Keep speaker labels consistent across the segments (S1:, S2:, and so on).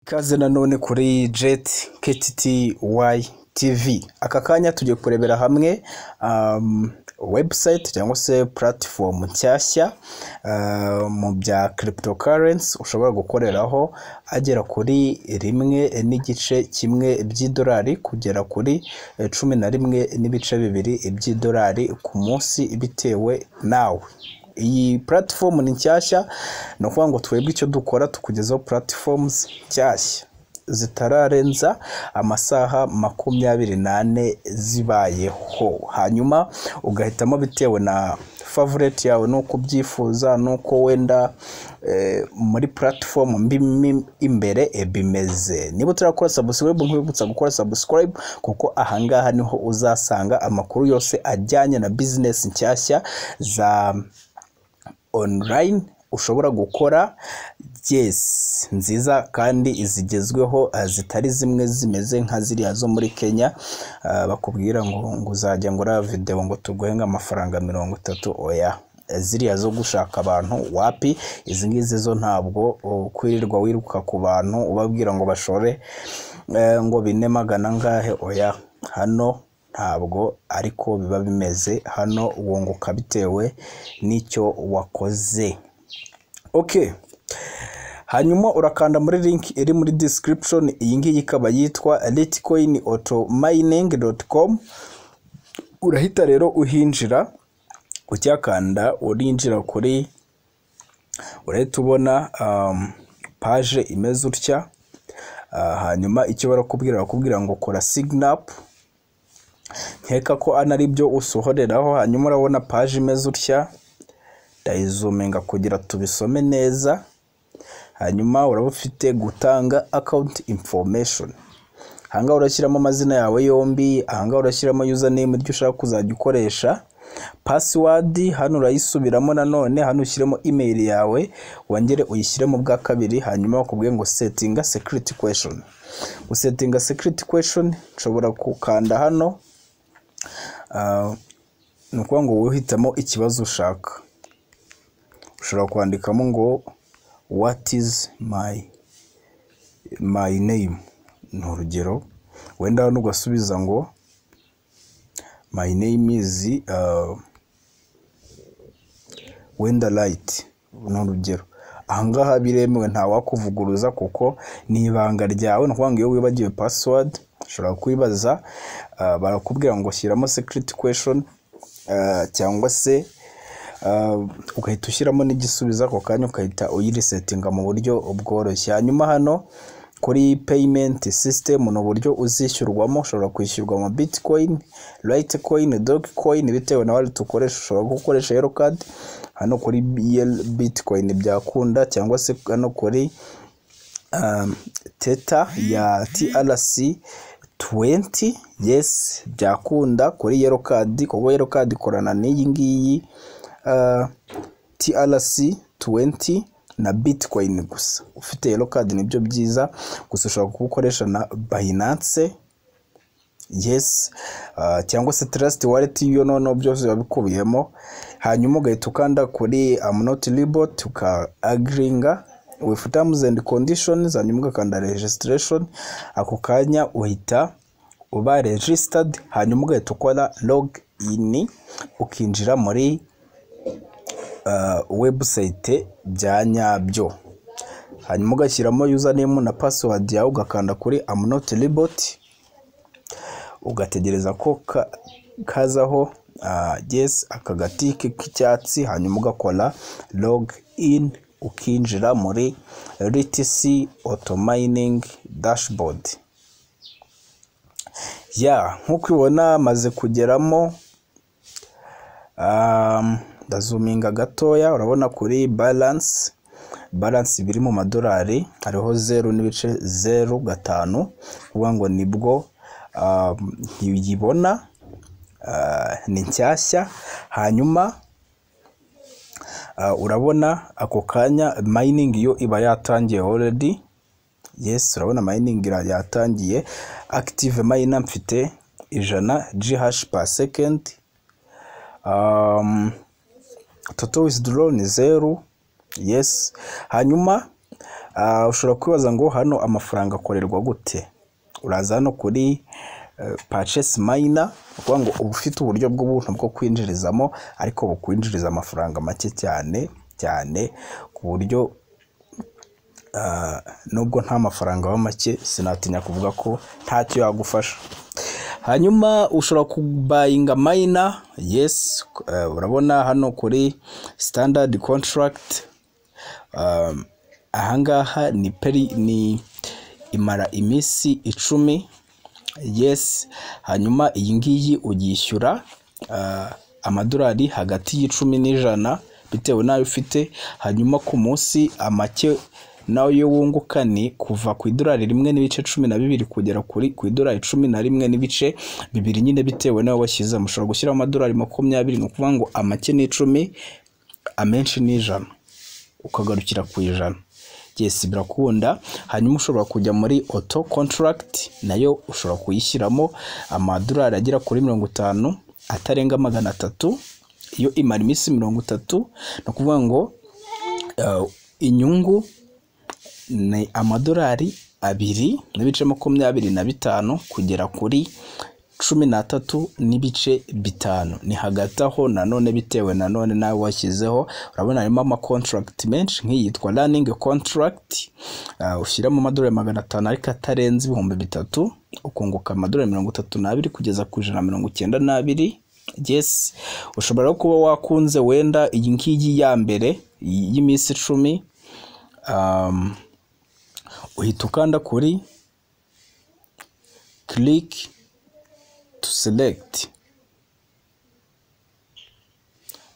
S1: Ikaze nanone kuri jet KTTY TV aka kanya tugiye kurebera hamwe um, website cyangwa se platform nshyashya uh, mu bya cryptocurrency ushobora gukoreraho agera kuri rimwe n'igice kimwe by'idolari kugera kuri eh, cumi na rimwe n'ibice bibiri by'idolari ku munsi bitewe nawe iyi platform ni nshyashya ni ukuvuga ngo twebwe icyo dukora tukugezaho platforms nshyashya zitararenza amasaha makumyabiri n'ane zibayeho hanyuma ugahitamo bitewe na favorite yawe n'uko ubyifuza n'uko wenda eh, muri platform mbimo imbere eh, bimeze niba utarakora subscribe nkwibutsa gukora subscribe kuko ahangaha niho uzasanga amakuru yose ajyanye na business nshyashya za online ushobora gukora yes nziza kandi zigezweho ah, zitari zimwe zimeze nka ziriya zo muri kenya ah, bakubwira ngo ngo uzajya ngo uraba videwo ngo tuguhe nk'amafaranga mirongo itatu oya Eh, ziriya zo gushaka abantu wapi izi ngizi zo ntabwo oh, kwirirwa wiruka ku bantu ubabwira ngo bashore eh, ngo bine magana angahe oya hano ntabwo ariko biba bimeze hano wunguka bitewe n'icyo wakoze okay hanyuma urakanda muri link iri muri description iyi ngiyi ikaba yitwa litcoin auto mining.com urahita rero uhinjira ucyakanda urinjira kuri urahita ubona um, page imeze utya Ah, hanyuma icyo barakubwira bakubwira ngo kora sign up nkeka ko ana ari byo usohoreraho hanyuma urabona paji imeze utya ndayizuminga kugira tubisome neza hanyuma uraba ufite gutanga akawunti information ahangaha urashyiramo amazina yawe yombi ahangaha urashyiramo username iryo ushaka kuzajya ukoresha password hano urayisubiramo nanone hano ushyiremo email yawe wongere uyishyiremo bwa kabiri hanyuma bakubwiye ngo setting a security question gusetinga security question nshobora gukanda hano Ah, ni ukuvuga ngo uhitamo ikibazo ushaka ushobora kwandikamo ngo what is my my name ni urugero wenda hano ugasubiza ngo my name is uh, wenda light ni urugero ahangaha biremewe ntawakuvuguruza kuko ni ibanga ryawe ni ukuvuga ngo iyo wibagiwe password ushobora kwibaza ah, barakubwira ngo shyiramo security question ah, cyangwa se ah, ugahita ushyiramo n'igisubizo ako kanya ukahita uyirisetinga mu buryo bworoshye hanyuma hano kuri payment system ni uburyo uzishyurwamo ushobora kwishyurwa mu bitcoin litecoin dogcoin bitewe na wallet ukoresha ushobora gukoresha yellow card hano kuri Yel- bitcoin byakunda cyangwa se hano kuri um, teta ya TRC 20 yes byakunda kuri yellow card kuko yellow card ikorana n'iyi ngiyi uh, TRC 20 na bitcoin gusa ufite yellow card nibyo byiza gusa ushobora kubukoresha na Binance yes uh, cyangwa se trust wallet iyo noneho byose biba bikubiyemo hanyuma ugahita ukanda kuri am not libot uka agringa with terms and conditions hanyuma ugakanda registration ako kanya uhita uba registered hanyuma ugahita ukora log in ukinjira muri uh, website bya nyabyo hanyuma ugashyiramo username na password yawe ugakanda kuri am not libot ugategereza ko ka- kazaho ah, yes aka gatike k'icyatsi hanyuma ugakora log in ukinjira muri RTC auto mining dashboard ya nk'uko ubibona maze kugeramo um, ndazuminga gatoya urabona kuri balance balance biri mu madolari hariho zeru n'ibice zeru gatanu uvuga ngo nibwo um, ntiyibona ah, ni nshyashya hanyuma ah, urabona ako kanya mining yo iba yatangiye already yes urabona mining ira- yatangiye active miner mfite ijana gh per second um, total withdrawal ni zeru yes hanyuma Ah, ushobora kwibaza ngo hano amafaranga akorerwa gute uraza hano kuri pacesi mayina ukuvuga ngo uba ufite uburyo bw'ubuntu bwo kwinjirizamo ariko bukwinjiriza amafaranga make cyane cyane ku buryo ah, nubwo nta mafaranga aba make sinatinya kuvuga ko ntacyo yagufasha hanyuma ushobora kubayinga mayina yesi eh, urabona hano kuri standard contract um, ahangaha ni peri ni imara iminsi icumi yesi hanyuma iyi ngiyi uyishyura ah, amadolari hagati y'icumi n'ijana bitewe n'ayo ufite hanyuma ku munsi amake nayo wunguka ni kuva ku idolari rimwe n'ibice cumi na bibiri kugera kuri ku idolari cumi na rimwe n'ibice bibiri nyine bitewe n'ayo washyizemo ushobora gushyiraho amadolari makumyabiri ni ukuvuga ngo amake ni icumi amenshi ni ijana ukagarukira ku ijana yesi birakunda hanyuma ushobora kujya muri oto kontaragiti nayo ushobora kuyishyiramo amadolari agera kuri mirongo itanu atarenga magana atatu iyo imara iminsi mirongo itatu ni ukuvuga ngo eh, inyungu ni amadolari abiri n'ibice makumyabiri na bitanu kugera kuri cumi n'atatu n'ibice bitanu ni hagati aho nanone bitewe nanone nawe washyizeho urabona harimo amakontaragiti menshi nk'iyitwa raningi kontaragiti ushyiramo amadolari magana atanu ariko atarenze ibihumbi bitatu ukunguka amadolari mirongo itatu n'abiri kugeza ku ijana na mirongo icyenda n'abiri yesi ushobora no kuba wakunze wenda iyi ngiyi ya mbere y'iminsi icumi um, uhita ukanda kuri click to select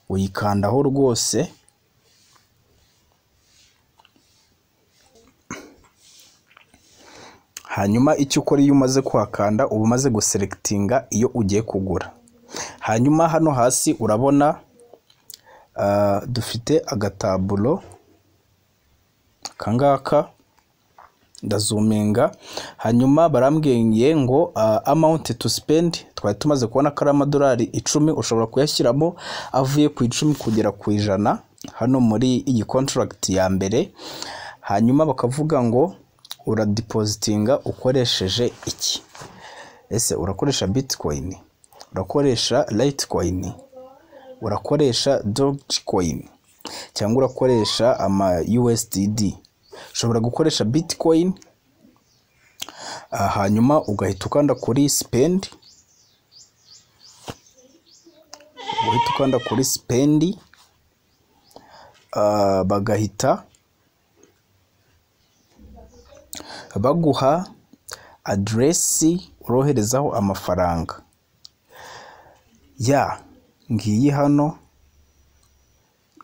S1: uyikandaho rwose hanyuma icyo ukora iyo umaze kuhakanda uba umaze guserekitinga iyo ugiye kugura hanyuma hano hasi urabona ah, dufite agataburo akangaka ndazuminga hanyuma barambwiye ngo uh, amount to spend twari tumaze kubona ko ari amadolari icumi ushobora kuyashyiramo avuye ku icumi kugera ku ijana hano muri iyi contract ya mbere hanyuma bakavuga ngo uradipozitinga ukoresheje iki ese urakoresha bitcoin urakoresha litecoin urakoresha dogecoin cyangwa urakoresha ama USDD ushobora gukoresha bitcoin ah, hanyuma ugahita ukanda kuri spend ugahita ukanda kuri spend ah, bagahita baguha aderesi uroherezaho amafaranga ya ngiyi hano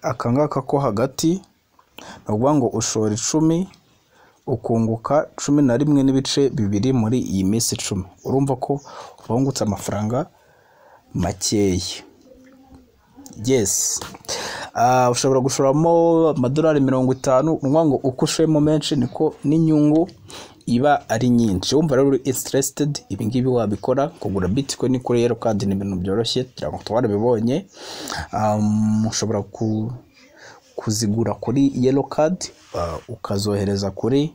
S1: akangaka ko hagati ni ukuvuga ngo ushora icumi ukunguka cumi na rimwe n'ibice bibiri muri iyi minsi icumi urumva ko wungutse amafaranga makeya yesi Ah, ushobora gushoramo amadolari mirongo itanu ni ukuvuga ngo uko ushoyemo menshi niko n'inyungu iba ari nyinshi wumva rero uri interesitedi ibi ngibi wabikora kugura bitcoin kuri yero kandi ni ibintu byoroshye turango twarabibonye Ah, ushobora ku kuzigura kuri yelo kadi ukazohereza kuri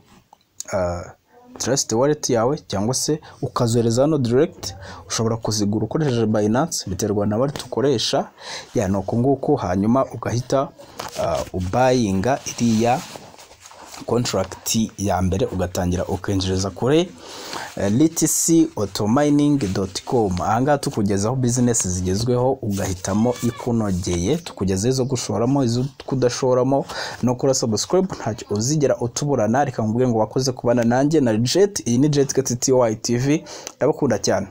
S1: trust wallet yawe cyangwa se ukazohereza hano direct ushobora kuzigura ukoresheje Binance biterwa na wallet ukoresha ya ni uko nguko hanyuma ugahita ah, ubayinga iriya contract ya mbere ugatangira ukinjiriza kuri litcomining.com ahangaha tukugezaho bizinesi zigezweho ugahitamo ikunogeye tukugezaho izo gushoramo izo kudashoramo no kuri subscribe ntacyo uzigera utuburana reka nkubwire ngo wakoze kubana nanjye na jet iyi ni jet ktty tv ndabakunda cyane